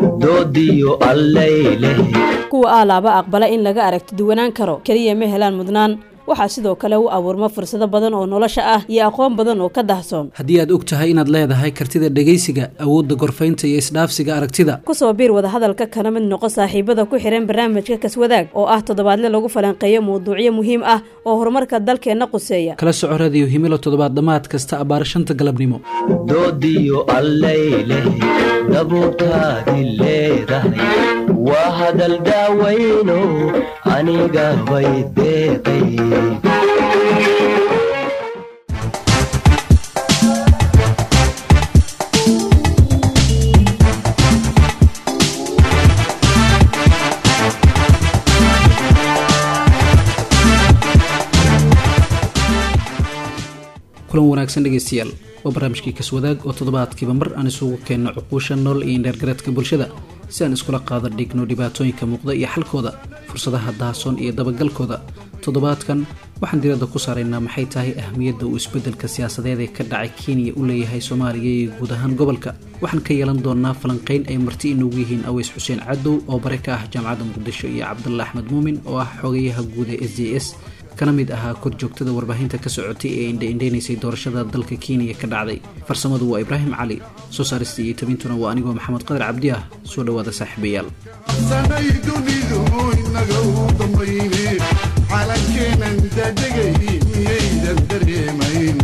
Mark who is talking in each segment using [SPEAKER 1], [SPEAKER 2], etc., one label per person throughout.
[SPEAKER 1] doodiyo allayleh
[SPEAKER 2] kuwa aalaaba aqbala in laga aragti duwanaan karo keliya ma helaan mudnaan waxaa sidoo kale u abuurma fursado badan oo nolosha ah iyo aqoon badan oo ka dahsoon
[SPEAKER 3] haddii aad og tahay inaad leedahay kartida dhegaysiga awoodda gorfaynta iyo isdhaafsiga aragtida
[SPEAKER 2] kusoo biir wadahadalka kana mid noqo saaxiibada ku xihan barnaamijka kaswadaag oo ah toddobaadle lagu falanqeeyo mawduucyo muhiim ah oo horumarka dalkeenna quseeya
[SPEAKER 3] kala soco radiyo himilo toddobaad dhammaad kasta abbaar shanta galabnimo
[SPEAKER 1] doodiyo allayleh dabuurtaadi leedahay waa hadal daawayno aniga bay deeqay
[SPEAKER 3] kulan wanaagsan dhegaystayaal waa barnaamijkii kaswadaag oo toddobaadkiiba mar aan isugu keenno cuquusha nool iyo indheergareedka bulshada si aan iskula qaada dhigno dhibaatooyinka muuqda iyo xalkooda fursadaha daasoon iyo dabagalkooda toddobaadkan waxaan diradda ku saaraynaa maxay tahay ahmiyadda uu isbeddelka siyaasadeed ee ka dhacay kenya u leeyahay soomaaliya iyo guud ahaan gobolka waxaan ka yeelan doonaa falanqayn ay marti inoogu yihiin aweys xuseen cadow oo bare ka ah jaamacadda muqdisho iyo cabdulla axmed muumin oo ah xogayaha guud ee s j s kana mid ahaa korjoogtada warbaahinta ka socotay ee indhaindhaynaysay doorashada dalka kenya ka dhacday farsamadu waa ibraahim cali soo saarista iyo tabintuna waa anigoo maxamed qadar cabdi ah soo dhowaada saaxiibayaal
[SPEAKER 4] sanay dunidu inaga u dambayne calankeenan dadegay miyaydan dareemayn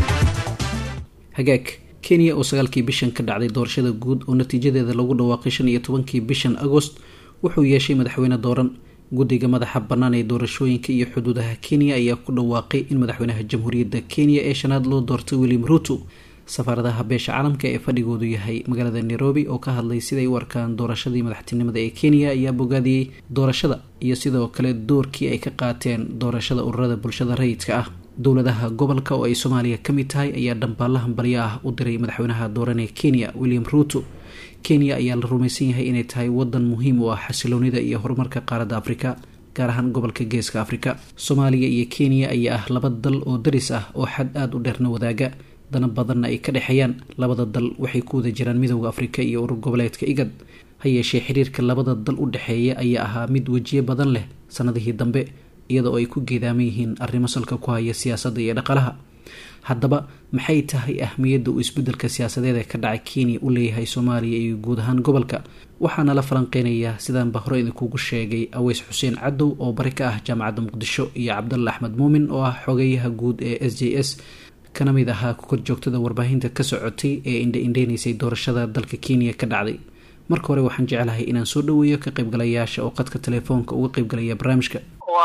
[SPEAKER 3] hagaag kenya oo sagaalkii bishan ka dhacday doorashada guud oo natiijadeeda lagu dhawaaqay shan iyo tobankii bishan agost wuxuu yeeshay madaxweyne dooran guddiga madaxa bannaan ee doorashooyinka iyo xuduudaha kenya ayaa ku dhawaaqay in madaxweynaha jamhuuriyadda kenya ee shanaad loo doortay william ruuto safaaradaha beesha caalamka ee fadhigoodu yahay magaalada nairobi oo ka hadlay siday u arkaan doorashadii madaxtinimada ee kenya ayaa bogaadiyey doorashada iyo sidoo kale doorkii ay ka qaateen doorashada ururada bulshada rayidka ah dowladaha gobolka oo ay soomaaliya ka mid tahay ayaa dhambaalahan balyo ah u diray madaxweynaha dooran ee kenya william ruuto kenya ayaa la rumaysan yahay inay tahay wadan muhiim u ah xasiloonida iyo horumarka qaaradda afrika gaar ahaan gobolka geeska afrika soomaaliya iyo kenya ayaa ah laba dal oo daris ah oo xad aada u dheerna wadaaga dana badanna ay ka dhexeeyaan labada dal waxay ku wada jiraan midooda afrika iyo urur goboleedka igad ha yeeshee xiriirka labada dal u dhexeeya ayaa ahaa mid wejiye badan leh sanadihii dambe iyadoo ay ku geedaaman yihiin arrimo salka ku haya siyaasadda iyo dhaqalaha haddaba maxay tahay ahmiyadda uu isbeddelka siyaasadeed ee ka dhacay kenya u leeyahay soomaaliya iyo guud ahaan gobolka waxaana la falanqeynayaa sidaanba hore idinkugu sheegay aweys xuseen cadow oo bari ka ah jaamacadda muqdisho iyo cabdalla axmed muumin oo ah xogeyaha guud ee s j s kana mid ahaa korjoogtada warbaahinta ka socotay ee indha indheynaysay doorashada dalka kenya ka dhacday marka hore waxaan jeclahay inaan soo dhaweeyo ka qaybgalayaasha oo qadka telefoonka uga qaybgalaya barnaamijka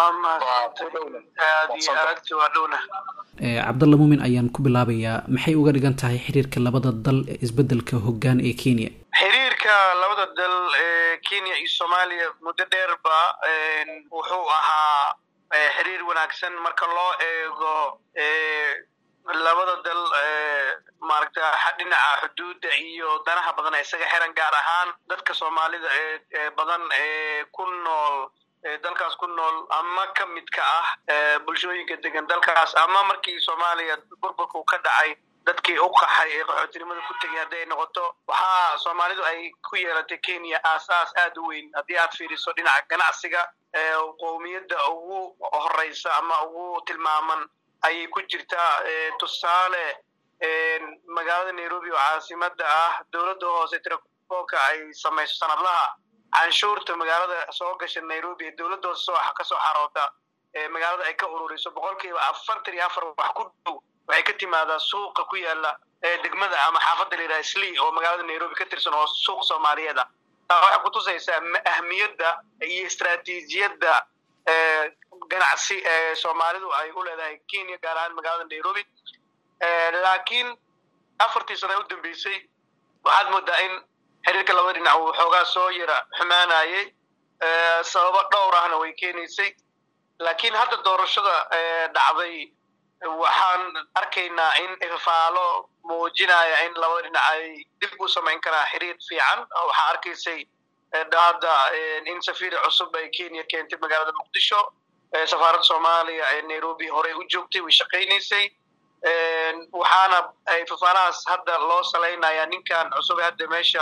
[SPEAKER 3] cabdalla muumin ayaan ku bilaabayaa maxay uga dhigan tahay xiriirka labada dal ee isbeddelka hoggaan ee kenya
[SPEAKER 5] xiriirka labada dal ee kenya iyo soomaaliya muddo dheerba wuxuu ahaa xiriir wanaagsan marka loo eego labada dal maaragta dhinaca xuduudda iyo danaha badan ee isaga xiran gaar ahaan dadka soomaalida ee badan ee ku nool dalkaas ku nool ama ka midka ah bulshooyinka degan dalkaas ama markii soomaaliya burburka uu ka dhacay dadkii u qaxay ee qaxootinimada ku tegay haddi ay noqoto waxaa soomaalidu ay ku yeelatay kenya aasaas aad u weyn haddii aad fiiriso dhinaca ganacsiga qowmiyadda ugu horeysa ama ugu tilmaaman ayay ku jirtaa tusaale magaalada nairobi oo caasimada ah dowladda hoose tirakoobka ay samayso sanadlaha canshuurta magaalada soo gasha nairobi ee dowladda hoose kasoo xaroota magaalada ay ka ururiso boqol kiiba afartan iyo afar wax ku dhow waxay ka timaadaa suuqa ku yaala degmada ama xaafadda la yidhaha sli oo magaalada nairobi ka tirsan oo suuq soomaaliyeed ah waxay kutusaysaa ahmiyadda iyo istraatiijiyadda ganacsi ee soomaalidu ay u leedahay kenya gaar ahaan magaalada nairobi laakiin afartii sano u dambeysay waxaad moodaa in xiriirka labada dhinac uu xoogaa soo yara xumaanayay sababo dhowr ahna way keenaysay laakiin hadda doorashada dhacday waxaan arkaynaa in ifaalo muujinaya in labada dhinac ay dib u samayn karaa xiriir fiican waxaa arkaysay hadda in safiir cusub ay kenya keentay magaalada muqdisho safaaradda soomaaliya ee nairobi horey u joogtay way shaqaynaysay waxaana fafaalahaas hadda loo salaynaya ninkan cusub hadda meesha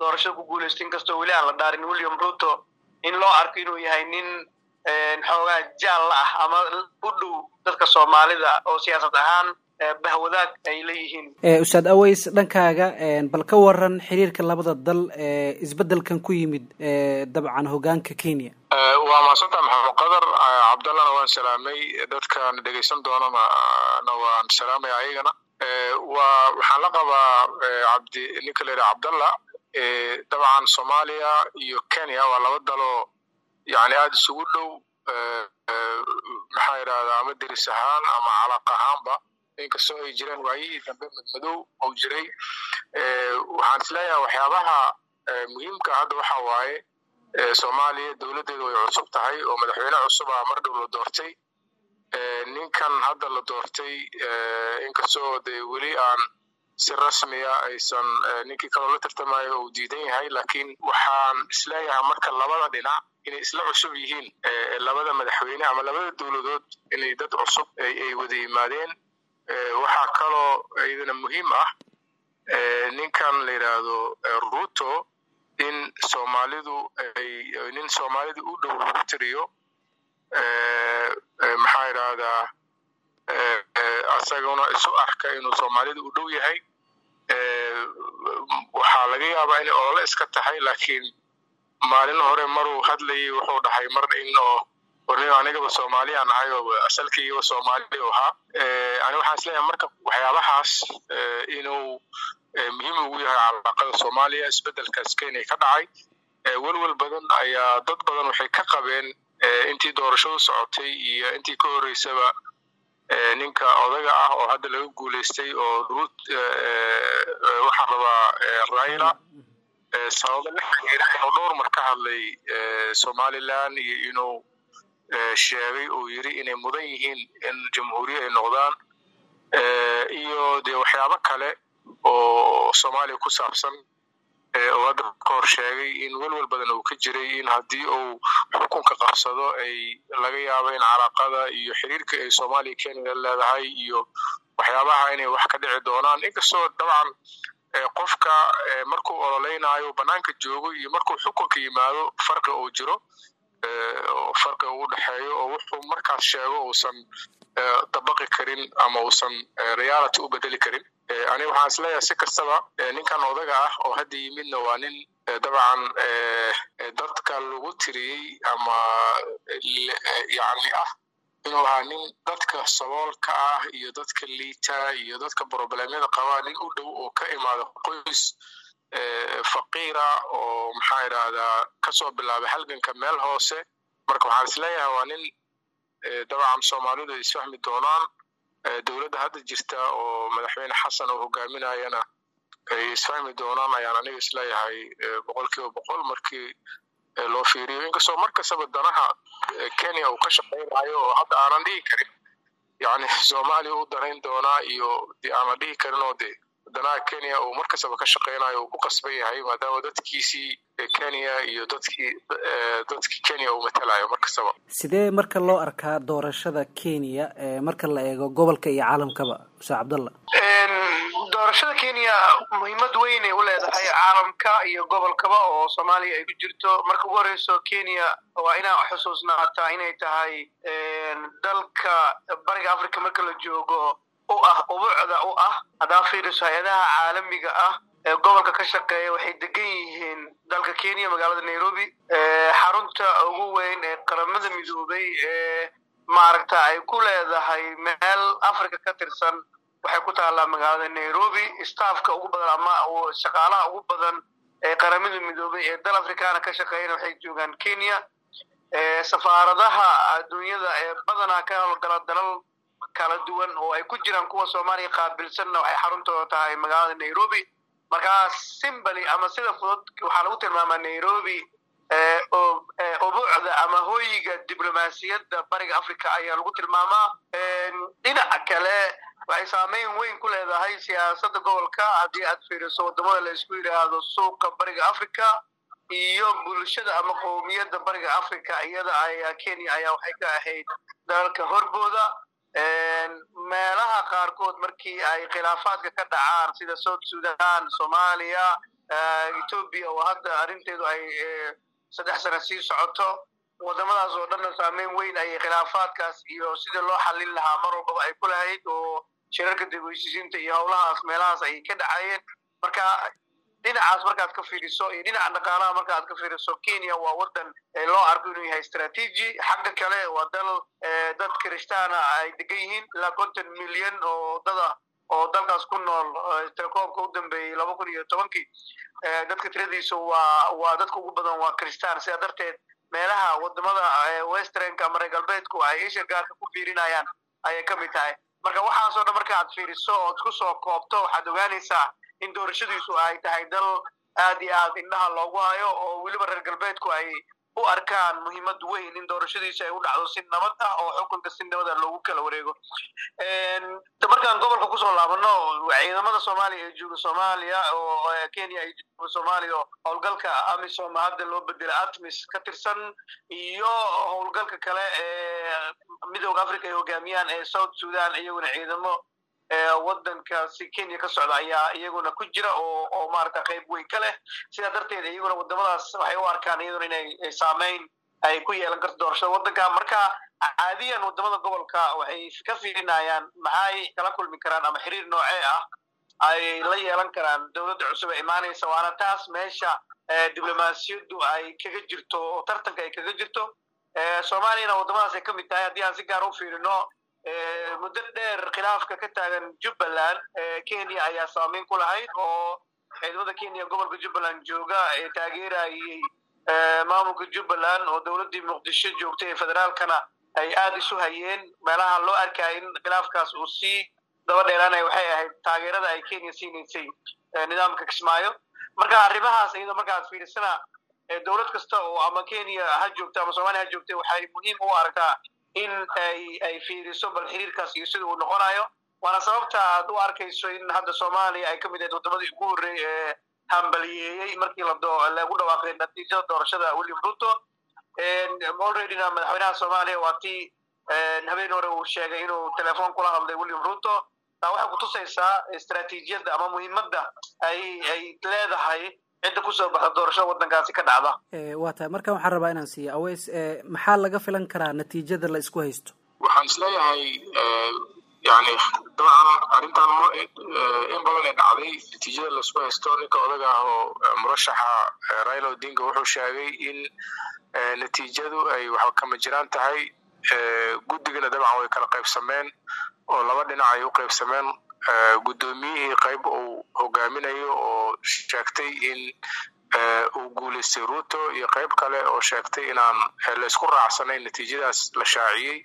[SPEAKER 5] doorashada ku guulaysta inkastoo weli aan la dhaarin william ruto in loo arko inuu yahay nin xoogaa jaalla ah ama u dhow dadka soomaalida oo siyaasad ahaan bahwadaag ay leeyihiin
[SPEAKER 3] ustaad aways dhankaaga bal ka waran xiriirka labada dal ee isbeddelkan ku yimid dabcan hogaanka kenya
[SPEAKER 6] waa mahadsanta maxamed qadar cabdallana waan salaamay dadkan dhegaysan doonana na waan salaamaya ayagana waa waxaan la qabaa cabdi ninka la yidhaha cabdalla dabcan soomaaliya iyo kenya waa laba daloo yani aada isugu dhow maxaa yidhahdaa ama deris ahaan ama calaaq ahaanba inkastoo ay jireen waayihii dambe madmadow ou jiray waxaan isleeyahay waxyaabaha muhiimka hadda waxa waaye soomaaliya dowladdeedu way cusub tahay oo madaxweyne cusub ah mar dhow la doortay ninkan hadda la doortay inkastoo dee weli aan si rasmiya aysan ninkii kaloo la tartamayo uu diidan yahay laakiin waxaan isleeyahay marka labada dhinac inay isla cusub yihiin labada madaxweyne ama labada dowladood inay dad cusub ay wada yimaadeen waxaa kaloo iyadana muhiim ah ninkan la yidhaahdo ruto in soomaalidu ay nin soomaalida u dhow lagu tiriyo maxaa yidhaahdaa asaguna isu arka inuu soomaalida u dhow yahay waxaa laga yaabaa inay olole iska tahay laakiin maalin hore maruu hadlayay wuxuu dhahay mar in oo warnimo anigaba soomaaliyaan ahay oo asalkaygaba soomaali u ahaa ani waxaan isleeyahay marka waxyaabahaas inuu muhiim ugu yahay calaaqada soomaaliya isbeddelkaas kenya ka dhacay welwel badan ayaa dad badan waxay ka qabeen intii doorashadu socotay iyo intii ka horreysaba ninka odaga ah oo hadda laga guulaystay oo rut waxaan rabaa raila sababa la xiriira inuu dhowr mar ka hadlay somaliland iyo inuu sheegay uu yiri inay mudan yihiin in jamhuuriya ay noqdaan iyo dee waxyaabo kale oo soomaaliya ku saabsan oo hadda ka hor sheegay in welwel badan uu ka jiray in haddii uu xukunka qabsado ay laga yaabo in calaaqada iyo xiriirka ay soomaaliya kenya leedahay iyo waxyaabaha inay wax ka dhici doonaan inkastoo dabcan qofka markuu ololeynaayo banaanka joogo iyo markuu xukunka yimaado farqi uu jiro farqi uu dhexeeyo oo wuxuu markaas sheego uusan dabaqi karin ama uusan reality u bedeli karin aniga waxaan isleeyahay si kastaba ninkan odaga ah oo hadda yimidna waa nin dabcan dadka lagu tiriyey ama yani ah inuu ahaa nin dadka saboolka ah iyo dadka liita iyo dadka problemyada qabaa nin u dhow oo ka imaada qoys faqiira oo maxaa idhaahdaa kasoo bilaabay halganka meel hoose marka waxaan isleeyahay waa nin dabcan soomaalidu ay isfahmi doonaan dowladda hadda jirta oo madaxweyne xasan oo hogaaminayana ay isfahmi doonaan ayaan aniga isleeyahay boqol kiiba boqol markii loo fiiriyo inkastoo mar kastaba danaha kenya uu ka shaqaynayo oo hadda aanan dhihi karin yani soomaaliya u danayn doonaa iyo de aanan dhihi karin oo de danaha kenya uu mar kastaba ka shaqaynayo uu ku qasban yahay maadaama dadkiisii kenya iyo dadkii dadkii kenya uu matalayo mar kastaba
[SPEAKER 3] sidee marka loo arkaa doorashada kenya marka la eego gobolka iyo caalamkaba ustaad cabdalla
[SPEAKER 5] doorashada kenya muhiimad weyn ay u leedahay caalamka iyo gobolkaba oo soomaaliya ay ku jirto marka ugu horeyso kenya waa inaa xusuusnaataa inay tahay dalka bariga africa marka la joogo u ah ubuucda u ah haddaa fiiriso hay-adaha caalamiga ah ee gobolka ka shaqeeya waxay degan yihiin dalka kenya magaalada nairobi xarunta ugu weyn ee qaramada midoobay ee maaragta ay ku leedahay meel africa ka tirsan waxay ku taallaa magaalada nairobi staffka ugu badan ama shaqaalaha ugu badan ee qaramada midoobay ee dal africana ka shaqeeyana waxay joogaan kenya safaaradaha adduunyada ee badanaa ka howlgala dalal kala duwan oo ay ku jiraan kuwa soomaaliya qaabilsanna waxay xaruntooda tahay magaalada nairobi markaa simbali ama sida fudud waxaa lagu tilmaamaa nairobi ubuucda ama hooyiga diblomaasiyadda bariga africa ayaa lagu tilmaamaa dhinaca kale waxay saameyn weyn ku leedahay siyaasadda gobolka haddii aad fiiriso waddamada la isku yidhaahdo suuqa bariga africa iyo bulshada ama qowmiyadda bariga africa iyada ayaa kenya ayaa waxay ka ahayd dalalka horbooda meelaha qaarkood markii ay khilaafaadka ka dhacaan sida south sudan soomaaliya etoobiya oo hadda arrinteedu ay saddex sano sii socoto wadamadaas oo dhanna saameyn weyn ayay khilaafaadkaas iyo sida loo xallin lahaa mar walbaba ay ku lahayd oo shirarka degweysiisiinta iyo howlahaas meelahaas ayay ka dhacayeen marka dhinacaas markaad ka fiiriso iyo dhinaca dhaqaalaha markaad ka fiiriso kenya waa wadan loo arko inuu yahay strategy xagga kale waa dal dad kirishtaana ay degan yihiin ilaa konton milyan oo dada oo dalkaas ku nool telekoomka u dambeeyey laba kun iyo tobankii dadka tiradiisa waa waa dadka ugu badan waa kiristaan sidaa darteed meelaha wadamada westernka ama reer galbeedku ay isha gaarka ku fiirinayaan ayay ka mid tahay marka waxaasoo dhan marka aad fiiriso ood ku soo koobto waxaad ogaanaysaa in doorashadiisu ay tahay dal aad iyo aad indhaha loogu hayo oo weliba reer galbeedku ay u arkaan muhiimad weyn in doorashadiisa ay u dhacdo si nabad ah oo xukunka si nabada loogu kala wareego markaan gobolka kusoo laabano ciidamada soomaaliya ee jooga soomaaliya oo kenya ay jooga soomaaliya oo howlgalka amisom hadda loo bedela atmis ka tirsan iyo howlgalka kale ee midooda africa ay hogaamiyaan ee south sudan iyaguna ciidamo wadankaasi kenya ka socda ayaa iyaguna ku jira oo oo maarata qayb weyn ka leh sidaa darteed iyaguna wadamadaas waxay u arkaan iyaduna inay saameyn ay ku yeelan karto doorashada waddanka marka caadiyan wadamada gobolka waxay ka fiirinayaan maxay kala kulmi karaan ama xiriir noocee ah ay la yeelan karaan dowladda cusub ee imaanaysa waana taas meesha diblomaasiyaddu ay kaga jirto oo tartanka ay kaga jirto soomaaliyana wadamadaas ay ka mid tahay haddii aan si gaar u fiirino muddo dheer khilaafka ka taagan jubbaland kenya ayaa saameyn ku lahayd oo ciidamada kenya gobolka jubbaland jooga ee taageerayay maamulka jubbaland oo dowladdii muqdisho joogtay ee federaalkana ay aada isu hayeen meelaha loo arkaya in khilaafkaas uu sii daba dheeraanaya waxay ahayd taageerada ay kenya siinaysay nidaamka kismaayo marka arrimahaas iyadoo markaad fiirisana dowlad kasta oo ama kenya ha joogta ama soomaliya ha joogta waxay muhiim u aragtaa in ay ay fiiriso bal xiriirkaas iyo sida uu noqonayo waana sababta aad u arkayso in hadda soomaaliya ay ka mid ahayd wadamadii ugu horreeyey ee hambaliyeeyey markii lagu dhawaaqay natiijada doorashada william ruto alreadyna madaxweynaha soomaaliya waa tii habeen hore uu sheegay inuu telefoon kula hadlay william ruto taa waxay kutusaysaa istraatiijiyadda ama muhiimadda ay ay leedahay cidda kusoo baxda doorashada waddankaasi ka dhacda
[SPEAKER 3] waa tahay markan waxaan rabaa inaan siiya aweys maxaa laga filan karaa natiijada la isku haysto
[SPEAKER 6] waxaan isleeyahay yani dabcan arrintan in badan ee dhacday natiijada laisku haysto ninka odaga ah oo murashaxa raila odinga wuxuu sheegay in natiijadu ay waxba kama jiraan tahay guddigana dabcan way kala qaybsameen oo laba dhinac ay u qaybsameen guddoomiyihii qayb uu hogaaminayo oo sheegtay in uu guulaystay ruto iyo qayb kale oo sheegtay inaan laysku raacsanayn natiijadaas la shaaciyey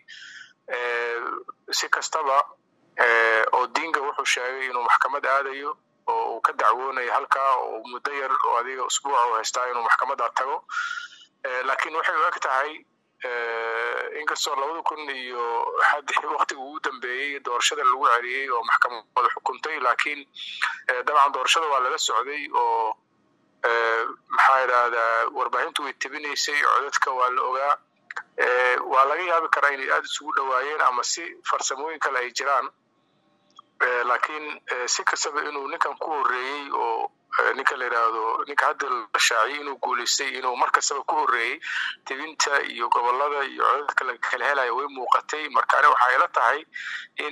[SPEAKER 6] si kastaba odinga wuxuu sheegay inuu maxkamad aadayo oo uu ka dacwoonayo halkaa oo muddo yar oo adiga usbuuca u haystaa inuu maxkamadda tago laakiin waxay u eg tahay inkastoo labada kun iyo waktiga ugu dambeeyey doorashada lagu celiyey oo maxkamadu xukuntay laakiin dabcan doorashada waa lala socday oo maxaa idhahdaa warbaahintu way tebinaysay codadka waa la ogaa waa laga yaabi karaa inay aada isugu dhowaayeen ama si farsamooyin kale ay jiraan laakiin si kastaba inuu ninkan ku horreeyey oo ninka la yidhaahdo ninka hadda la shaaciyey inuu guulaystay inuu mar kastaba ku horreeyey tebinta iyo gobolada iyo codadka la kala helaya way muuqatay marka ani waxaa ila tahay in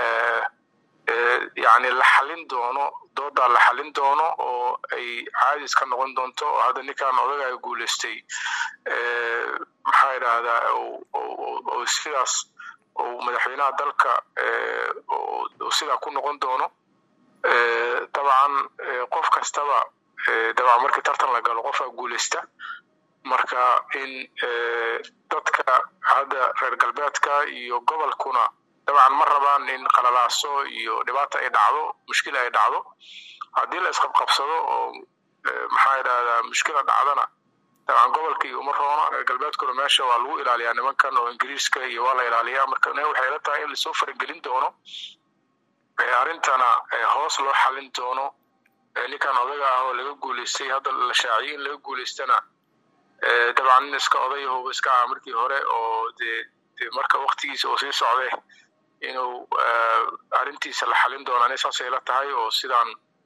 [SPEAKER 6] yani la xallin doono doodaa la xallin doono oo ay caadis ka noqon doonto oo hadda ninkan odagaga guulaystay maxaa idhahdaa oo sidaas oo madaxweynaha dalka oo sidaa ku noqon doono dabcan qof kastaba dabcan markii tartan la galo qofaa guulaysta marka in dadka hadda reer galbeedka iyo gobolkuna dabcan ma rabaan in qalalaaso iyo dhibaata ay dhacdo mushkila ay dhacdo haddii la isqabqabsado oo maxaa idhahdaa mushkila dhacdana dabcan gobolka iyo uma roona reer galbeedkuna meesha waa lagu ilaaliyaa nimankan oo ingiriiska iyo waa la ilaaliyaa marka waxay ila tahay in lasoo faragelin doono arrintana hoos loo xalin doono ninkan odaga ah oo laga guulaystay hadda la shaaciyey in laga guulaystana dabcan nin iska odayahoba iska ah markii hore oo dee de marka waktigiisa oo sii socday inuu arrintiisa la xalin doono ani saasay ila tahay oo sidaan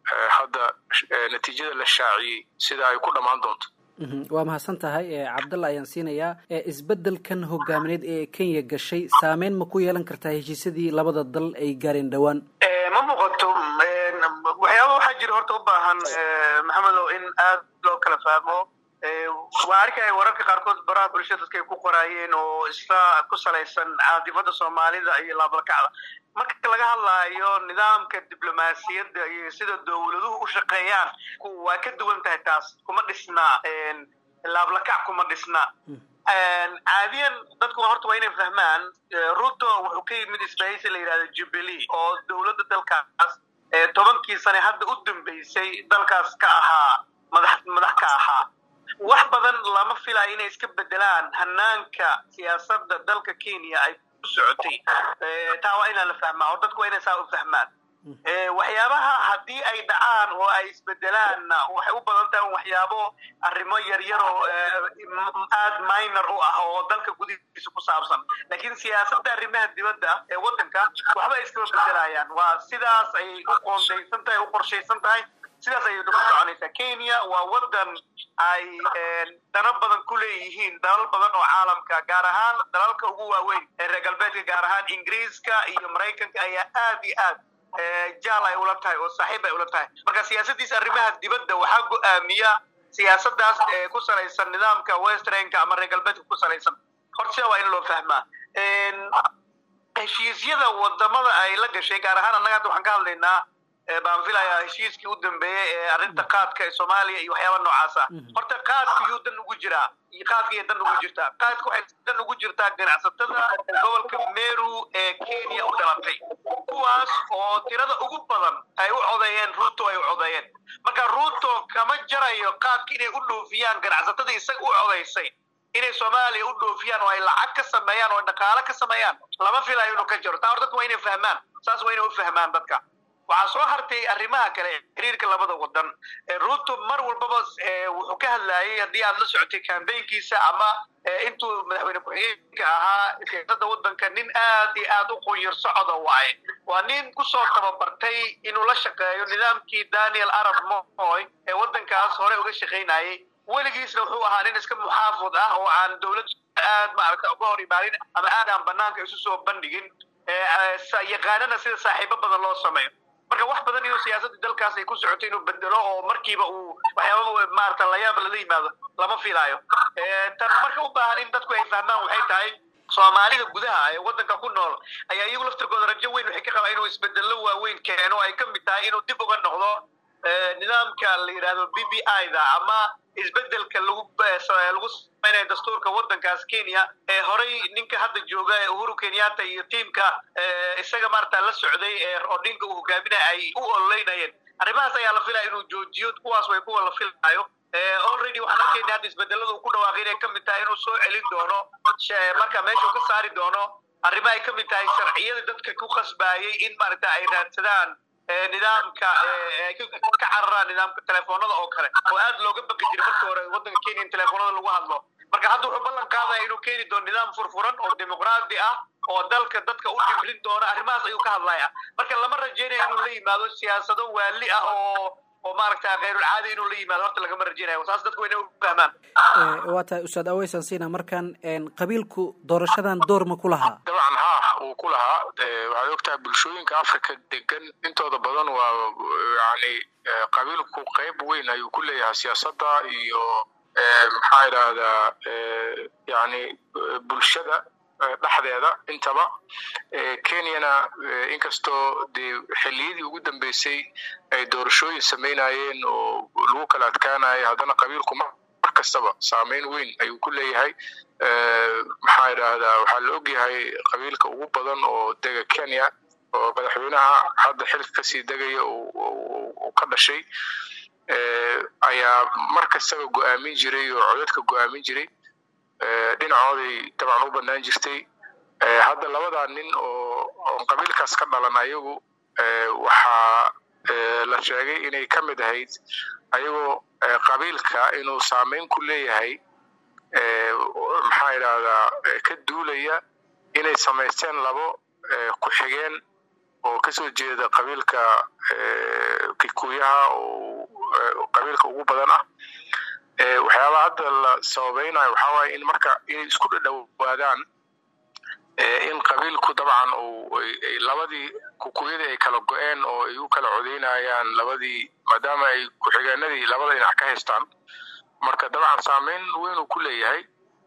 [SPEAKER 6] hadda natiijada la shaaciyey sida ay ku dhammaan doonto
[SPEAKER 3] waa mahadsan tahay cabdalla ayaan siinayaa isbeddelkan hogaamineed ee kenya gashay saameyn ma ku yeelan kartaa heshiisyadii labada dal ay gaareen dhowaan
[SPEAKER 5] ma muuqato waxyaaba waxaa jira horta u baahan maxamedow in aad loo kala fahmo waa arkaya wararka qaarkood baraha bulshada dadka ay ku qoraayeen oo isla ku salaysan caadifada soomaalida iyo laabalkacda marka laga hadlaayo nidaamka diblomaasiyadda iyo sida dowladuhu u shaqeeyaan waa ka duwan tahay taas kuma dhisna laablakac kuma dhisna caadiyan dadku horta waa inay fahmaan ruto wuxuu ka yimid isbahaysi la yidhahdo jubilee oo dowladda dalkaas tobankii sane hadda u dambeysay dalkaas ka ahaa madax madax ka ahaa wax badan lama filayo inay iska bedelaan hanaanka siyaasadda dalka kenya ay ku socotay taa waa inaan la fahmaa oo dadku waa inay saa u fahmaan waxyaabaha haddii ay dhacaan oo ay isbedelaanna waxay u badan tahay waxyaabo arrimo yaryar oo aad minor u ah oo dalka gudihiisa ku saabsan laakiin siyaasadda arrimaha dibadda ee waddanka waxba iskama bedelayaan waa sidaas ayay u qoondaysan tahay u qorshaysan tahay sidaas ayay ku soconaysaa kenya waa waddan ay dano badan ku leeyihiin dalal badan oo caalamka gaar ahaan dalalka ugu waaweyn ee reer galbeedka gaar ahaan ingiriiska iyo maraykanka ayaa aad iyo aad jaal ay ula tahay oo saaxiib ay ula tahay marka siyaasaddiisa arrimaha dibadda waxaa go-aamiya siyaasaddaas ee ku salaysan nidaamka westernka ama reer galbeedka ku salaysan horta sida waa in loo fahmaa heshiisyada wadamada ay la gashay gaar ahaan annaga hadda waxaan ka hadlaynaa baan filayaa heshiiskii u dambeeyey ee arrinta qaadka ee soomaaliya iyo waxyaaba noocaas ah horta qaadka yuu dan ugu jiraa iyo qaadka iyo dan ugu jirtaa qaadka waxay dan ugu jirtaa ganacsatada gobolka meru ee kenya u dhalatay kuwaas oo tirada ugu badan ay u codeeyeen ruto ay u codeeyeen marka ruto kama jarayo qaadka inay u dhoofiyaan ganacsatada isaga u codaysay inay soomaaliya u dhoofiyaan oo ay lacag ka sameeyaan oo dhaqaale ka sameeyaan lama filayo inuu ka jaro taa hor dadka waa inay fahmaan saas waa inay u fahmaan dadka waxaa soo hartay arrimaha kale xiriirka labada wadan ruto mar walbaba wuxuu ka hadlayay haddii aad la socotay kambaynkiisa ama intuu madaxweyne ku-xigeenka ahaa siyaasadda waddanka nin aad iyo aad u qunyar socoda waaye waa nin kusoo tababartay inuu la shaqeeyo nidaamkii daniel arab moy ee waddankaas hore uga shaqaynayay weligiisna wuxuu ahaa nin iska muxaafid ah oo aan dowladda aad maaragta uga hor imaanin ama aad aan banaanka isu soo bandhigin yaqaanana sida saaxiibo badan loo sameeyo marka wax badan inuu siyaasadda dalkaas ay ku socoto inuu bedelo oo markiiba uu waxyaaba maarata layaab lala yimaado lama filaayo tan marka u baahan in dadku ay fahmaan waxay tahay soomaalida gudaha ee waddanka ku nool ayaa iyagu laftirkooda rajo weyn waxay ka qabaa inuu isbedello waaweyn keeno ay ka mid tahay inuu dib uga noqdo nidaamka la yidhahdo b b i da ama isbedelka lagu lagu samaynayo dastuurka waddankaas kenya ee horey ninka hadda jooga uhuru kenyatta iyo tiimka isaga maarata la socday ee odinka uu hogaaminaya ay u ololeynayeen arrimahaas ayaa la filaya inuu joojiyo kuwaas way kuwa la filayo already waxaan arkayna hadda isbedelada uu ku dhawaaqay inay ka mid tahay inuu soo celin doono marka meesha uu ka saari doono arrimo ay ka mid tahay sharciyada dadka ku khasbaayay in maaragta ay raadsadaan nidaamka ay ka cararaan nidaamka telefoonada oo kale oo aad looga baqi jiray markii hore waddanka kenya in telefoonada lagu hadlo marka hadda wuxuu ballan qaadaya inuu keeni doono nidaam furfuran oo dimuqraadi ah oo dalka dadka u dhibrin doona arrimahaas ayuu ka hadlaya marka lama rajaynayo inuu la yimaado siyaasado waali ah oo oo maaragta khayrulcaadi inuu la yimaado horta lagama rajaynayo saas dadku inay u fahmaan
[SPEAKER 3] waa tahay ustaad aweysan siina markan qabiilku doorashadan door ma ku lahaa
[SPEAKER 6] dabcan ha uu ku lahaa waxaad ogtahay bulshooyinka africa degan intooda badan waa yani qabiilku qayb weyn ayuu ku leeyahay siyaasadda iyo maxaa idhaahdaa yani bulshada dhexdeeda intaba kenyana inkastoo dee xilliyadii ugu dambeysay ay doorashooyin samaynayeen oo lagu kala adkaanayo haddana qabiilku mar kastaba saameyn weyn ayuu ku leeyahay maxaa idhaahdaa waxaa la ogyahay qabiilka ugu badan oo dega kenya oo madaxweynaha hadda xilka kasii degaya uu ka dhashay ayaa mar kastaba go-aamin jiray oo codadka go-aamin jiray dhinacooday dabcan u bannaan jirtay hadda labadaa nin oo oon qabiilkaas ka dhalan ayagu waxaa la sheegay inay ka mid ahayd ayagoo qabiilka inuu saameyn ku leeyahay maxaa idhaahdaa ka duulaya inay samaysteen labo ku-xigeen oo kasoo jeeda qabiilka kikuyaha oo qabiilka ugu badan ah waxyaabaha hadda la sababeynayo waxaa waaye in marka inay isku dhadhowaadaan in qabiilku dabcan labadii kukuyadii ay kala go-een oo ay u kala codeynayaan labadii maadaama ay ku-xigeenadii labada dhinac ka haystaan marka dabcan saameyn weyn uu ku leeyahay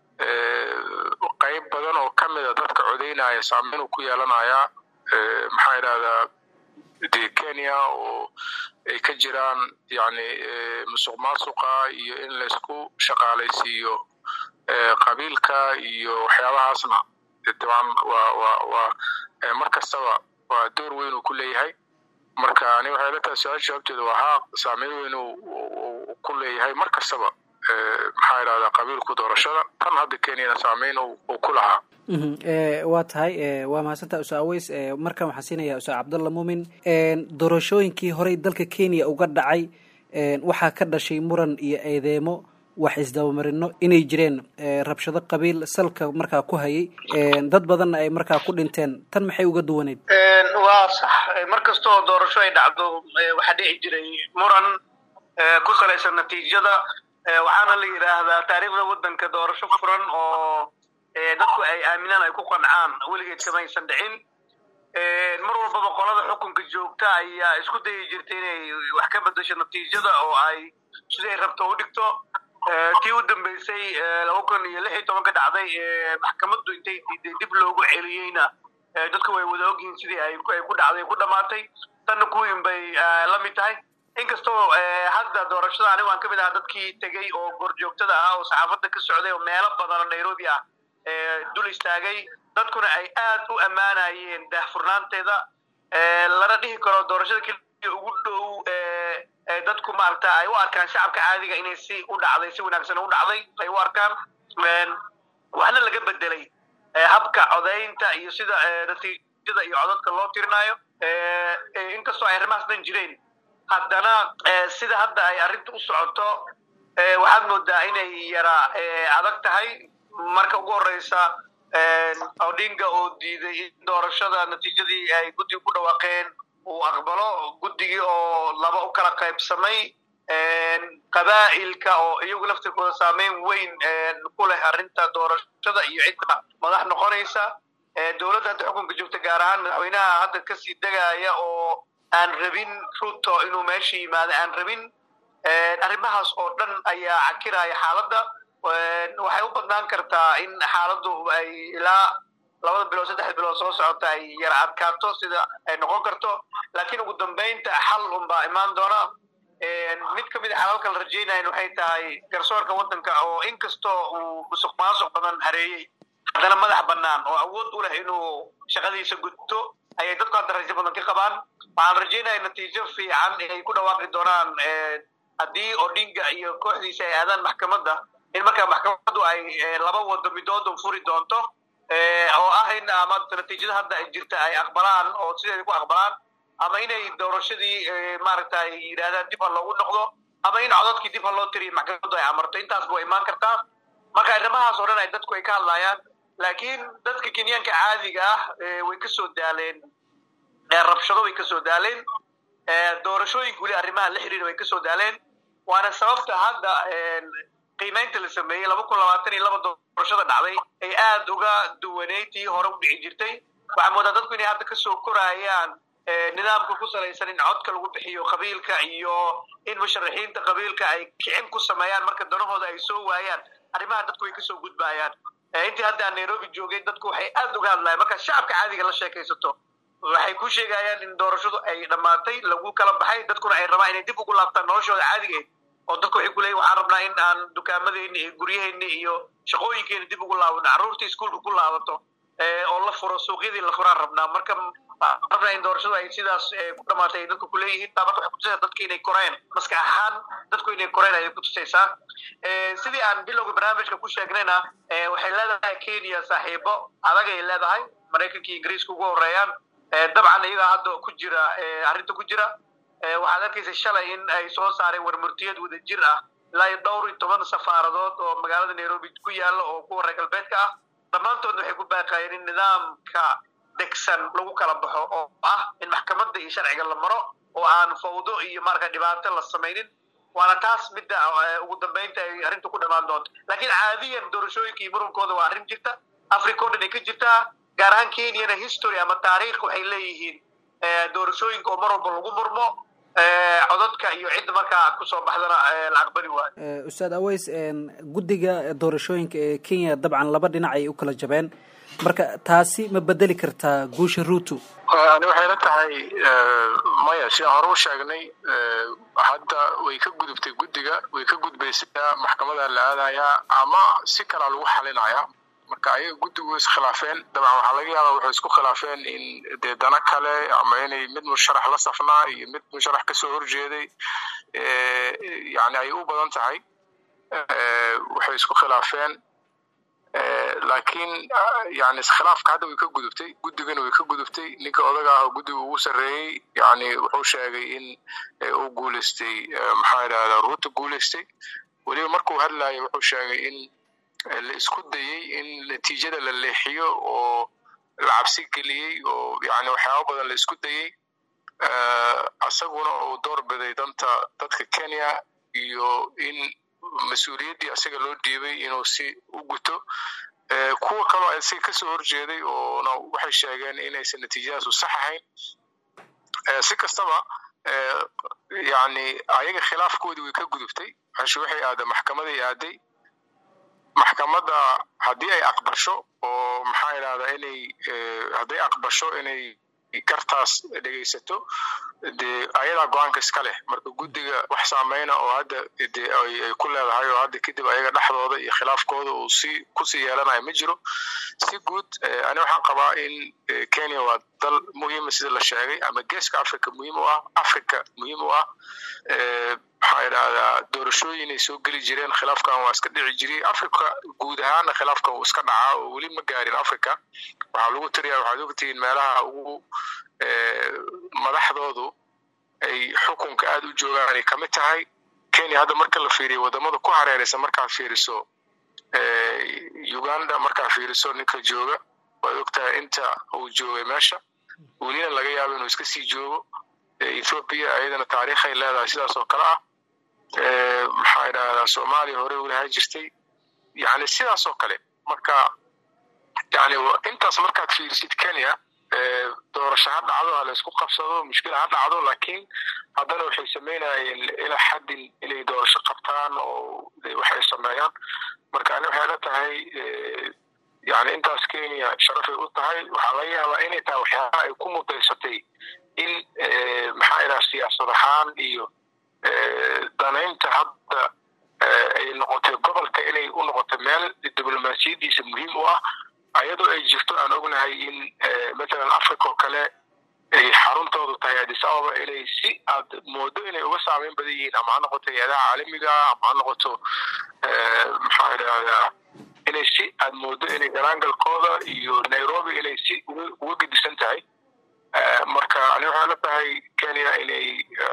[SPEAKER 6] qayb badan oo ka mida dadka codeynaya saameyn uu ku yeelanayaa maxaa idhahdaa de kenya oo ay ka jiraan yani musuq maasuqa iyo in laysku shaqaalaysiiyo qabiilka iyo waxyaabahaasna dabcan waa waa waa mar kastaba waa door weyn uu ku leeyahay marka ani waxay la tahay su-aal jawaabteeda waa haa saameyn weyn uu ku leeyahay mar kastaba maxaa idhahdaa qabiilku doorashada tan hadda kenyana saameyn uu ku lahaa
[SPEAKER 3] waa tahay waa mahadsantaa usa aweys markan waxaan siinayaa usa cabdalla muumin doorashooyinkii horey dalka kenya uga dhacay waxaa ka dhashay muran iyo eedeemo wax isdabamarino inay jireen rabshado qabiil salka markaa ku hayay dad badanna ay markaa ku dhinteen tan maxay uga duwaneyd
[SPEAKER 5] waa sax mar kastoo doorasho ay dhacdo waxaa dhici jiray muran ku salaysan natiijada waxaana la yidhaahdaa taariikhda waddanka doorasho furan oo dadku ay aaminaan ay ku qancaan weligeed kamaysan dhicin mar walbaba qolada xukunka joogta ayaa isku dayi jirtay inay wax ka bedesho natiijada oo ay siday rabto u dhigto kii u dambeysay laba kun iyo lix iyo tobanka dhacday maxkamaddu intay diiday dib loogu celiyeyna dadku way wada ogyihiin sidii ay ku dhacday ku dhamaatay tanna kuwiin bay la mid tahay inkastoo hadda doorashada anigu aan ka mid ahaa dadkii tegey oo goorjoogtada ahaa oo saxaafadda ka socday oo meelo badan oo nairobi ah dul istaagay dadkuna ay aad u ammaanayeen daahfurnaanteeda lana dhihi karo doorashada keliya ugu dhow dadku maaragta ay u arkaan shacabka caadiga inay si u dhacday si wanaagsan u dhacday ay u arkaan waxna laga bedelay habka codaynta iyo sida natiijada iyo codadka loo tirinayo inkastoo ay arrimahaas dhan jireen haddana sida hadda ay arrinta u socoto waxaad moodaa inay yara adag tahay marka ugu horeysa odinga oo diiday in doorashada natiijadii ay guddiga ku dhawaaqeen uu aqbalo guddigii oo laba u kala qaybsamay qabaa'ilka oo iyagu laftirkooda saameyn weyn ku leh arrinta doorashada iyo cidda madax noqonaysa dowladda hadda xukunka joogta gaar ahaan madaxweynaha hadda kasii degaya oo aan rabin ruto inuu meesha yimaado aan rabin arrimahaas oo dhan ayaa cakiraya xaaladda waxay u badnaan kartaa in xaaladdu ay ilaa labada bilood saddex bilood soo socota ay yara adkaato sida ay noqon karto laakiin ugu dambeynta xal unbaa imaan doona mid ka mid a xalalka la rajaynayan waxay tahay garsoorka waddanka oo inkastoo uu musuq maasuq badan hareeyey haddana madax bannaan oo awood u leh inuu shaqadiisa gudto ayay dadku hadda rajo badan ka qabaan waxaan rajaynaya natiijo fiican inay ku dhawaaqi doonaan haddii odinga iyo kooxdiisa ay aadaan maxkamadda in markaa maxkamaddu ay laba wado midoodun furi doonto oo ah in ama natiijada hadda jirta ay aqbalaan oo sideeda ku aqbalaan ama inay doorashadii maaragta ay yidhahdaan dib ha loogu noqdo ama in codadkii dib ha loo tiriyo maxkamaddu ay amarto intaasba way imaan kartaa marka arrimahaas oo dhan ay dadku ay ka hadlayaan laakiin dadka kenyaanka caadiga ah way kasoo daaleen rabshado way kasoo daaleen doorashooyinka weli arrimaha la xiriira way kasoo daaleen waana sababta hadda qiimaynta la sameeyey laba kun labaatan iyo laba doorashada dhacday ay aad uga duwaneyd tii hore u dhici jirtay waxaa moodaa dadku inay hadda kasoo korayaan nidaamka ku salaysan in codka lagu bixiyo qabiilka iyo in musharaxiinta qabiilka ay kicin ku sameeyaan marka danahooda ay soo waayaan arrimaha dadku way kasoo gudbayaan intii hadda aan nairobi joogay dadku waxay aad uga hadlayan marka shacabka caadiga la sheekaysato waxay ku sheegayaan in doorashadu ay dhammaatay lagu kala baxay dadkuna ay rabaan inay dib ugu laabtaan noloshooda caadigeed oo dadku waxay ku leeyihin waxaan rabnaa in aan dukaamadeenni iyo guryaheeni iyo shaqooyinkeeni dib ugu laabano carruurta iskuolka ku laabato oo la furo suuqyadii la furaan rabnaa marka rabnaa in doorashadu ay sidaas ku dhamaatay ay dadku kuleeyihiin taa marka waxay kutusaysaa dadka inay koreen maskax ahaan dadku inay koreen ayay kutusaysaa sidii aan bilowga barnaamijka ku sheegnayna waxay leedahay kenya saaxiibo adag ay leedahay maraykanka iyo ingiriiska ugu horeeyaan dabcan iyagaa hadda ku jira arrinta ku jira waxaad arkaysa shalay in ay soo saareen warmurtiyad wada jir ah ilaa iyo dhowr iyo toban safaaradood oo magaalada nairobi ku yaalla oo kuwa reer galbeedka ah dhammaantoodna waxay ku baaqayeen in nidaamka degsan lagu kala baxo oo ah in maxkamadda iyo sharciga la maro oo aan fawdo iyo marka dhibaato la samaynin waana taas midda ugu dambeynta ay arrinta ku dhammaan doonto laakiin caadiyan doorashooyinka iyo murunkooda waa arrin jirta africa o dhan ay ka jirtaa gaar ahaan kenyana history ama taariikh waxay leeyihiin doorashooyinka oo mar walba lagu murmo codadka iyo cidda markaa kusoo baxdana la aqbali waayo
[SPEAKER 3] ustaad aweys guddiga doorashooyinka ee kenya dabcan laba dhinac ay u kala jabeen marka taasi ma bedeli kartaa guusha ruutu
[SPEAKER 6] ani waxay la tahay maya sidaan hore u sheegnay hadda way ka gudubtay guddiga way ka gudbaysaa maxkamadaa la aadayaa ama si kalaa lagu xalinayaa marka ayaga guddigu way iskhilaafeen dabcan waxaa laga yaaba waxay isku khilaafeen in dee dana kale ama inay mid musharax la safnaa iyo mid musharax kasoo horjeeday yani ay u badan tahay waxay isku khilaafeen laakiin yani iskhilaafka hadda way ka gudubtay guddigana way ka gudubtay ninka odaga ah oo guddiga ugu sarreeyey yani wuxuu sheegay in uu guuleystay maxaa idhahdaa ruuta guuleystay weliba markuu hadlayo wuxuu sheegay in la isku dayey in natiijada la leexiyo oo la cabsi geliyey oo yani waxyaaba badan la isku dayey asaguna uu door biday danta dadka kenya iyo in mas-uuliyaddii asaga loo dhiibay inuu si u guto kuwa kaloo asiga kasoo horjeeday oona waxay sheegeen inaysan natiijadaasu sax ahayn si kastaba yani ayaga khilaafkoodii way ka gudubtay meeshu waxay aaday maxkamaday aaday maxkamadda haddii ay aqbasho oo maxaa idhahdaa inay hadday aqbasho inay gartaas dhegaysato dee ayadaa go-aanka iska leh marka guddiga wax saameyna oo hadda de ay ku leedahay oo hadda kadib ayaga dhexdooda iyo khilaafkooda uu si kusii yeelanayo ma jiro si guud ani waxaan qabaa in kenya waa dal muhiima sida la sheegay ama geeska africa muhiim u ah africa muhiim u ah maxaa idhahdaa doorashooyinay soo geli jireen khilaafkan waa iska dhici jiray africa guud ahaana khilaafkan wuu iska dhacaa oo weli ma gaarin africa waxaa lagu tiriyaa waxaad ogtihiin meelaha ugu madaxdoodu ay xukunka aada u joogaan ay kamid tahay kenya hadda marka la fiiriyo wadamada ku hareeraysa markaad fiiriso uganda markaad fiiriso ninka jooga waad ogtahay inta uu joogay meesha welina laga yaabo inuu iska sii joogo ethoopia ayadana taariikhay leedahay sidaas oo kale ah maxaa idhahdaa soomaaliya hore walahaa jirtay yani sidaas oo kale marka yani intaas markaad fiirisid kenya doorasho ha dhacdo ha laysku qabsado mushkila ha dhacdo laakiin haddana waxay sameynayeen ilaa xaddin inay doorasho qabtaan oo waxay sameeyaan marka ani waxay la tahay yani intaas kenya sharafay u tahay waxaa laga yaabaa inay tahay waxyaabaha ay ku mudaysatay in maxaa idhaha siyaasad ahaan iyo danaynta hadda ay noqotay gobolka inay u noqotay meel diblomaasiyaddiisa muhiim u ah ayadoo ay jirto aan ognahay in mathalan africa oo kale ay xaruntoodu tahay addis ababa inay si aad moodo inay uga saameyn badan yihiin ama ha noqoto hay-adaha caalamiga ama ha noqoto maxaa idhahdaa inay si aad moodo inay garaangalkooda iyo nairobi inay si uga gedisan tahay marka ani waxay la tahay kenya inay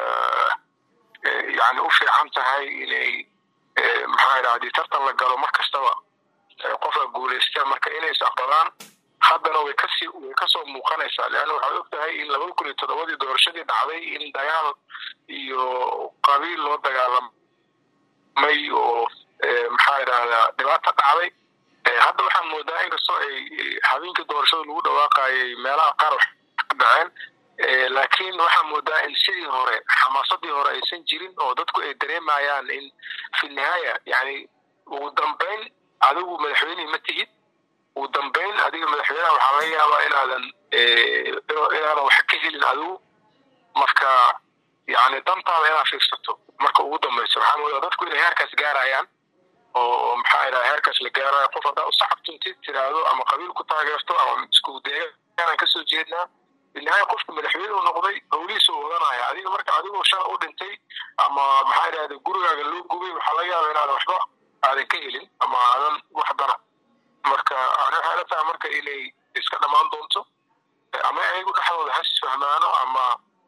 [SPEAKER 6] yani u fiican tahay inay maxaa idhaha hadii tartan la galo mar kastaba qofka guulaysta marka inay is aqbalaan haddana way kasii way kasoo muuqanaysaa leanna waxaad og tahay in labada kun iyo toddobadii doorashadii dhacday in dagaal iyo qabiil loo dagaalamay oo maxaa idhahdaa dhibaata dhacday hadda waxaan moodaa inkastoo ay habeenkii doorashada lagu dhawaaqayay meelaha qaar wax ka dhaceen laakiin waxaa moodaa in sidii hore xamaasadii hore aysan jirin oo dadku ay dareemayaan in fi nihaaya yani ugu dambeyn adigu madaxweynihii ma tihid ugu dambeyn adiga madaxweynaha waxaa laga yaabaa inaadan inaadan wax ka helin adigu marka yani dantaada inaad fiirsato marka ugu dambeyso waxaa moodaa dadku inay heerkaas gaarayaan oo maxaa idhaha heerkaas la gaarayo qof haddaa usaxabtuntid tiraahdo ama qabiil ku taageerto ama isku deegaanaan kasoo jeednaa binihaaya qofka madaxweyne u noqday howlihiisa u wadanaya adiga marka adigoo shala u dhintay ama maxaa idhahda gurigaaga loo gubay waxaa laga yaaba inaadan waxba aadan ka helin ama aadan wax dana marka ani waxay la tahay marka inay iska dhammaan doonto ama ayagu dhexdooda has fahmaano ama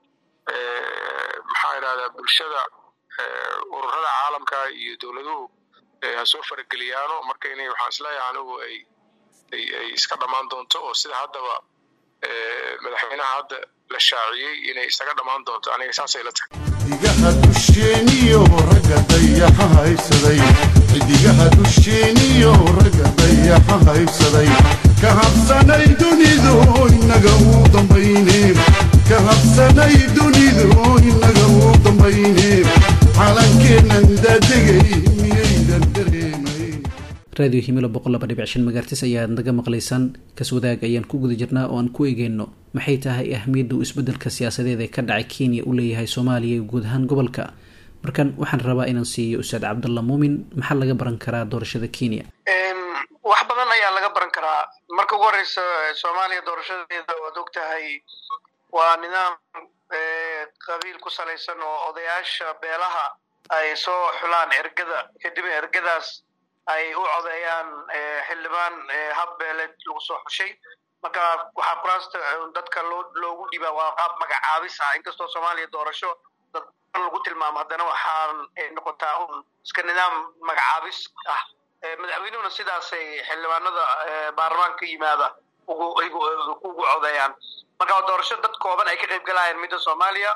[SPEAKER 6] maxaa idhahdaa bulshada ururada caalamka iyo dowladuhu ha soo farageliyaano marka inay waxaan isleeyahay anigu ay ay iska dhammaan doonto oo sida haddaba madaxweynaha hadda la shaaciyey inay isaga dhammaan doonto aniga saasay la tahay
[SPEAKER 4] xidigaha dusheeniyo ragga dayaxa haybsaday xidigaha dusheeniyo ragga dayaxa haybsaday ka habsanay dunidu inaga uu dambayne ka habsanay dunidu inaga uu dambayne calankeennan daadegay miyaydan dareemayn
[SPEAKER 3] raadiyo himilo boqol laba dhibic shan magaartis ayaad naga maqlaysaan kaswadaag ayaan ku guda jirnaa oo aan ku eegeyno maxay tahay ahmiyadda uu isbedelka siyaasadeed ee ka dhacay kenya u leeyahay soomaaliya iyo guud ahaan gobolka markan waxaan rabaa inaan siiyo ustaad cabdalla muumin maxaa laga baran karaa doorashada kenya
[SPEAKER 5] wax badan ayaa laga baran karaa marka ugu horeysa soomaaliya doorashadeeda waad og tahay waa nidaam qabiil ku salaysan oo odayaasha beelaha ay soo xulaan ergada kadib ergadaas ay u codeeyaan xildhibaan hab beeleed lagu soo xushay marka waxaa kuraasta dadka loo loogu dhibaa waa qaab magacaabis ah inkastoo soomaaliya doorasho dad lagu tilmaamo haddana waxaan noqotaa un iska nidaam magacaabis ah madaxweynuhuna sidaasay xildhibaanada baarlamaanka ka yimaada ugu ugu codeeyaan marka doorasho dad kooban ay ka qayb galayaan midda soomaaliya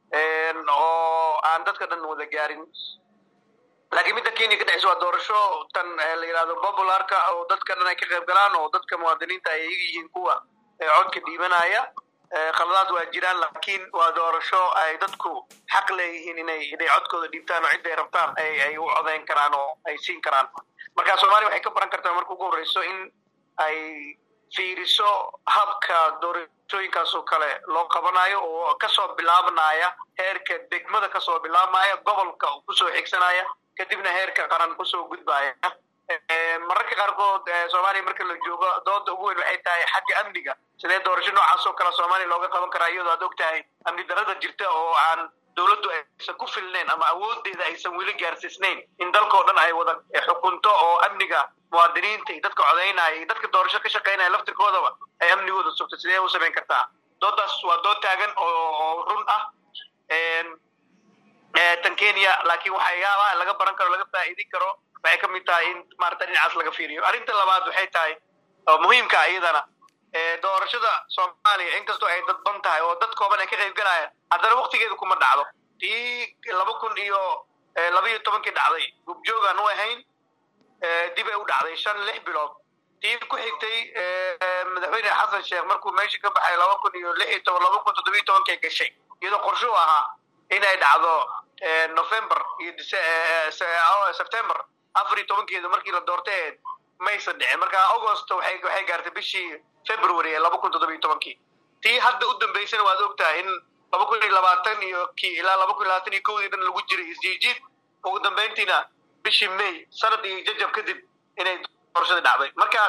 [SPEAKER 5] oo aan dadka dhan wada gaarin laakiin midda kenya ka dhexeysa waa doorasho tan la yidhahdo popularka oo dadka dhan ay ka qayb galaan oo dadka muwaadiniinta ay iyaga yihiin kuwa codka dhiibanaya khaladaad waa jiraan laakiin waa doorasho ay dadku xaq leeyihiin inay inay codkooda dhiibtaan oo cidday rabtaan ay ay u codeyn karaan oo ay siin karaan marka soomaaliya waxay ka baran kartaa marka ugu horreyso in ay fiiriso habka doorashooyinkaas oo kale loo qabanayo oo kasoo bilaabanaya heerka degmada kasoo bilaabmaya gobolka kusoo xigsanaya kadibna heerka qaran kusoo gudbaya mararka qaarkood soomaaliya marka la joogo dooda ugu weyn waxay tahay xagga amniga sidee doorasho noocaas oo kale soomaaliya looga qaban karaa iyadoo aad og tahay amni darada jirta oo aan dowladdu aysan ku filnayn ama awoodeeda aysan weli gaarsiisnayn in dalkao dhan ay wada xukunto oo amniga muwaadiniinta iyo dadka codaynaya iyo dadka doorasho ka shaqaynaya laftirkoodaba ay amnigooda sugto sidee u samayn kartaa doodaas waa dood taagan oo run ah tan kenya laakiin waxyaabaha laga baran karo laga faa'iidin karo waxay ka mid tahay in maarata dhinacaas laga fiiriyo arrinta labaad waxay tahay oo muhiimka iyadana doorashada soomaaliya inkastoo ay dadban tahay oo dad kooban ay ka qayb galayaan haddana waktigeedu kuma dhacdo tii laba kun iyo laba iyo tobankii dhacday gubjoogaan u ahayn dib ay u dhacday shan lix bilood tii ku xigtay madaxweyne xasan sheekh markuu meesha ka baxay laba kun iyo lix iyo toban laba kun toddobiyo tobankay gashay iyadoo qorshe u ahaa inay dhacdo november iyo september afar iyo tobankeedu markii la doortay maysan dhicin marka augost waxay waxay gaartay bishii february ee laba kun toddoba iyo tobankii tii hadda u dambeysana waad ogtahay in laba kun iyo labaatan iyo kii ilaa laba kun iyo labaatan iyo kowdii dhan lagu jiray isjiijiid ugu dambeyntiina bishii may sanad iyo jajab kadib inay doorashadii dhacday marka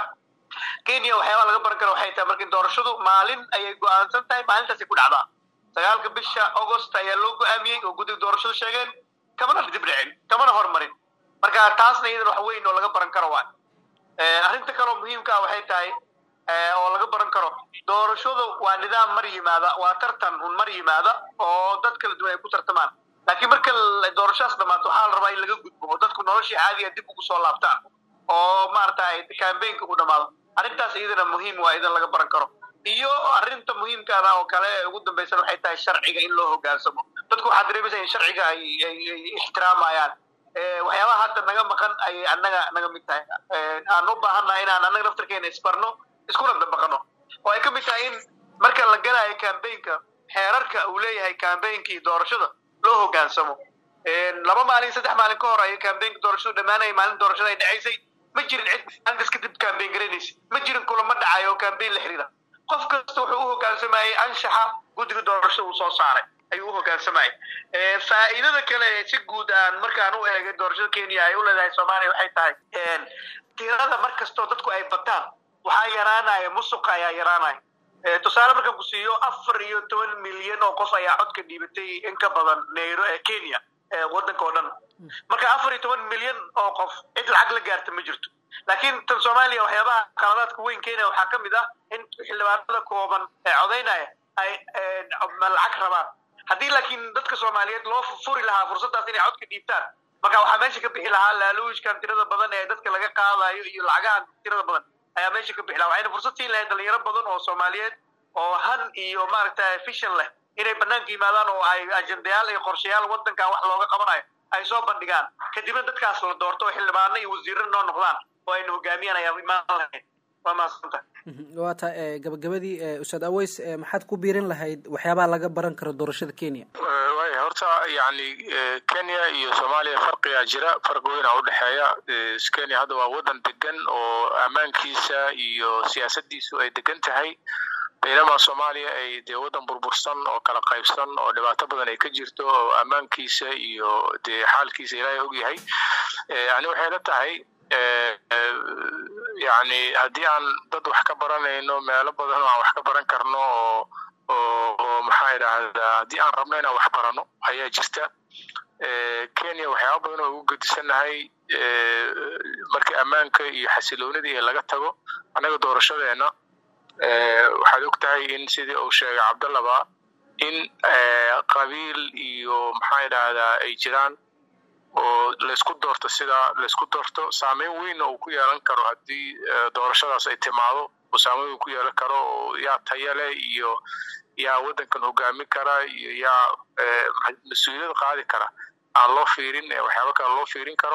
[SPEAKER 5] kenya waxyaabaa laga baran kara waxay tahay markii doorashadu maalin ayay go-aansan tahay maalintaasay ku dhacdaa sagaalka bisha augost ayaa loo go-aamiyey oo guddiga doorashadu sheegeen kamana dib dhicin kamana hormarin marka taasna iyadan wax weyn oo laga baran karo waa arrinta kaloo muhiimka ah waxay tahay oo laga baran karo doorashadu waa nidaam mar yimaada waa tartan un mar yimaada oo dad kala duwan ay ku tartamaan laakiin marka doorashadaas dhamaato waxaa la rabaa in laga gudbo oo dadku noloshii caadiga dib ugu soo laabtaan oo maaragtay cambaynka u dhamaado arrintaas iyadana muhiim waa idan laga baran karo iyo arrinta muhiimkaana oo kale ugu dambaysan waxay tahay sharciga in loo hogaansamo dadku waxaa dareemaysa in sharciga ay ay ixtiraamayaan waxyaabaha hadda naga maqan ayay annaga naga mid tahay aan u baahannahay inaan annaga naftarkeena isbarno iskuna dabaqano oo ay ka mid tahay in marka la galayo cambaynka xeerarka uu leeyahay cambaynkii doorashada loo hogaansamo laba maalin saddex maalin ka hor ayay cambaynka doorashadu dhammaanayay maalin doorashada ay dhacaysay ma jirin cid maalintaas kadib cambayn garaynaysa ma jirin kulamo dhacayo oo cambayn la xiriira qof kasta wuxuu u hogaansamayey anshaxa guddiga doorashada uu soo saaray ayuu u hogaansamayay faa'iidada kale si guud aan markaan u eegay doorashada kenya ay u leedahay soomaaliya waxay tahay tirada mar kastoo dadku ay bataan waxaa yaraanaya musuqa ayaa yaraanaya tusaale markaan ku siiyo afar iyo toban milyan oo qof ayaa codka dhiibatay in ka badan nairo ee kenya waddanka oo dhan marka afar iyo toban milyan oo qof cid lacag la gaarta ma jirto laakiin tan soomaaliya waxyaabaha qaladaadka weyn kenya waxaa ka mid ah in xildhibaanada kooban ee codaynaya ay lacag rabaan haddii laakiin dadka soomaaliyeed loo furi lahaa fursaddaas inay codka dhiibtaan marka waxaa meesha ka bixi lahaa laaluushkan tirada badan ee dadka laga qaadayo iyo lacagahan tirada badan ayaa meesha ka bixi lahaa waxayna fursad siin lahayd dhalinyaro badan oo soomaaliyeed oo han iyo maaragtay vision leh inay banaanka yimaadaan oo ay ajendayaal iyo qorshayaal wadankan wax looga qabanayo ay soo bandhigaan kadibna dadkaas la doorto oo xildhibaano iyo wasiirro noo noqdaan oo ayna hogaamiyaan ayaa imaan lahayd waa mahadsanta
[SPEAKER 3] waa ta gabagabadii ustaad aweys maxaad ku biirin lahayd waxyaabaha laga baran karo doorashada kenya
[SPEAKER 6] waaya horta yani kenya iyo soomaaliya farqigaa jira farqi weynaa udhexeeya kenya hadda waa wadan degan oo ammaankiisa iyo siyaasadiisu ay degan tahay baynamaa soomaaliya ay dee wadan burbursan oo kala qaybsan oo dhibaato badan ay ka jirto oo ammaankiisa iyo dee xaalkiisa ilaahay ogyahay ani waxay la tahay yani haddii aan dad wax ka baranayno meelo badan oo aan wax ka baran karno oo oo oo maxaa idhaahdaa haddii aan rabno inaan wax barano ayaa jirta kenya waxyaaba badan oo ugu gedisannahay markii ammaanka iyo xasiloonidii laga tago annaga doorashadeena waxaad og tahay in sidii uu sheegay cabdallaba in qabiil iyo maxaa idhaahdaa ay jiraan oo laysku doorto sidaa laysku doorto saameyn weynna uu ku yeelan karo haddii doorashadaas ay timaado oo saameyn weyn ku yeelan karo oo yaa tayale iyo yaa waddankan hogaamin kara iyo yaa mas-uuliyad qaadi kara aan loo fiirin waxyaaba kale loo fiirin karo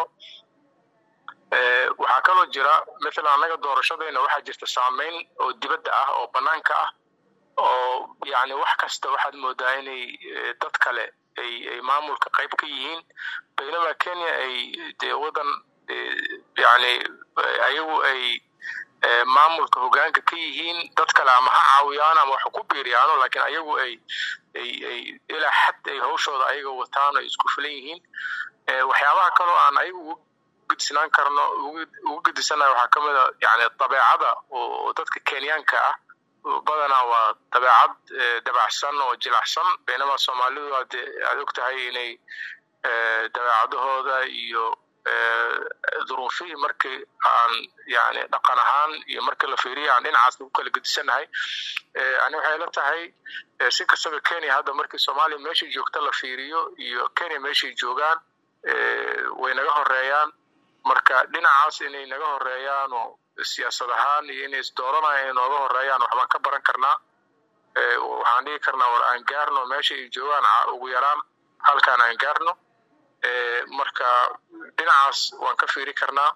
[SPEAKER 6] waxaa kaloo jira mathalan annaga doorashadayna waxaa jirta saameyn oo dibadda ah oo bannaanka ah oo yani wax kasta waxaad moodaa inay dad kale ay ay maamulka qayb ka yihiin baynamaa kenya ay dee wadan yani ayagu ay maamulka hogaanka ka yihiin dad kale ama ha caawiyaan ama wax ku biiriyaano laakiin ayagu ay ay ay ilaa xad ay hawshooda ayaga wataan ay isku filan yihiin waxyaabaha kaloo aan ayagu ugu gedisnaan karno ugu gedisanayo waxaa ka mid a yani dabeecada oo dadka kenyaanka ah badanaa waa dabeecad dabacsan oo jilacsan baynamaa soomaalidu aad aad og tahay inay dabeecadahooda iyo duruufihii markii aan yani dhaqan ahaan iyo markii la fiiriya aan dhinacaas lagu kala gedisanahay ani waxay la tahay si kastaba kenya hadda markii soomaaliya meeshay joogta la fiiriyo iyo kenya meeshay joogaan way naga horeeyaan marka dhinacaas inay naga horeeyaan oo siyaasad ahaan iyo inay isdooranaya inay nooga horeeyaan waxbaan ka baran karnaa waxaan dhigi karnaa war aan gaarno meesha ay joogaan ugu yaraan halkaan aan gaarno marka dhinacaas waan ka fiiri karnaa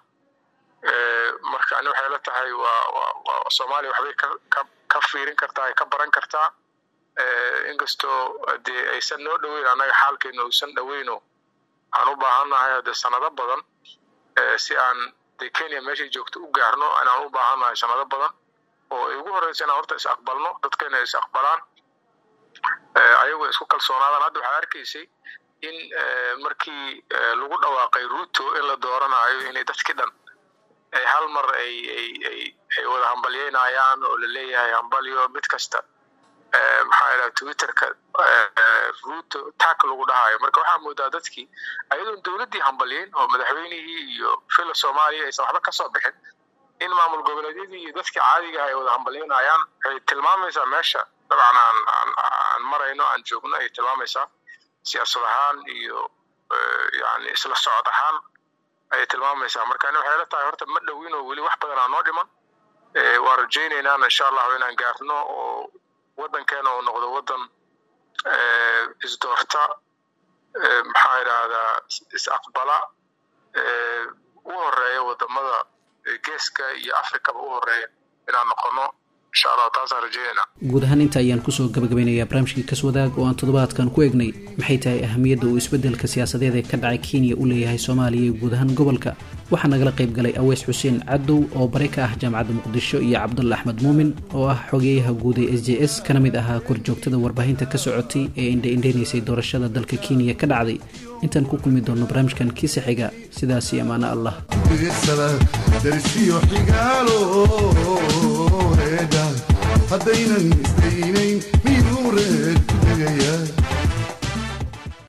[SPEAKER 6] marka ani waxay la tahay waa soomaaliya waxbay ka fiirin kartaa ay ka baran kartaa inkastoo dee aysan noo dhoweyn annaga xaalkeena uusan dhoweyno aan u baahannahay de sanado badan si aan de kenya meeshay joogto u gaarno inaan u baahannahay sanado badan oo ay ugu horreysa inaan horta is aqbalno dadkeena is aqbalaan ayagoo isku kalsoonaadaan hadda waxaad arkaysay in markii lagu dhawaaqay ruto in la dooranayo inay dadkii dhan ay hal mar ay ay ay ay wada hambalyeynayaan oo la leeyahay hambalyo mid kasta maxaa idhaha twitterka ruto taak lagu dhahayo marka waxaa moodaa dadkii ayadoon dowladdii hambalyeyn oo madaxweynihii iyo fila soomaaliya aysan waxba kasoo bixin in maamul goboleedyadii iyo dadkii caadiga ay wada hambalyeynayaan waxay tilmaamaysaa meesha dabcan aan aan marayno aan joogno ay tilmaamaysaa siyaasad ahaan iyo yani isla socod ahaan ayay tilmaamaysaa marka ani waxay la tahay horta ma dhowin oo weli wax badan aa noo dhiman waan rajaynaynaan insha allahu inaan gaarno oo waddankeena uu noqdo waddan isdoorta maxaa idhaahdaa is aqbala u horeeya wadamada geeska iyo afrikaba u horeeya inaan noqono insha allah taasaan rajeynayna
[SPEAKER 3] guud ahaan inta ayaan kusoo gabagabeynayaa barnaamijkii kaswadaag oo aan toddobaadkan ku eegnay maxay tahay ahamiyadda uu isbeddelka siyaasadeed ee ka dhacay kenya u leeyahay soomaaliya iyo guud ahaan gobolka waxaa nagala qayb galay aweys xuseen cadow oo bare ka ah jaamacadda muqdisho iyo cabdulla axmed muumin oo ah xogeeyaha guud ee s j s kana mid ahaa korjoogtada warbaahinta ka socotay ee indhaindhaynaysay doorashada dalka kenya ka dhacday intaan ku kulmi doonno barnaamijkan kiisa xiga sidaasi ammaano allah
[SPEAKER 4] darisiyo xigaalo reedha haddaynan isdaynayn miduu reed ku tegaya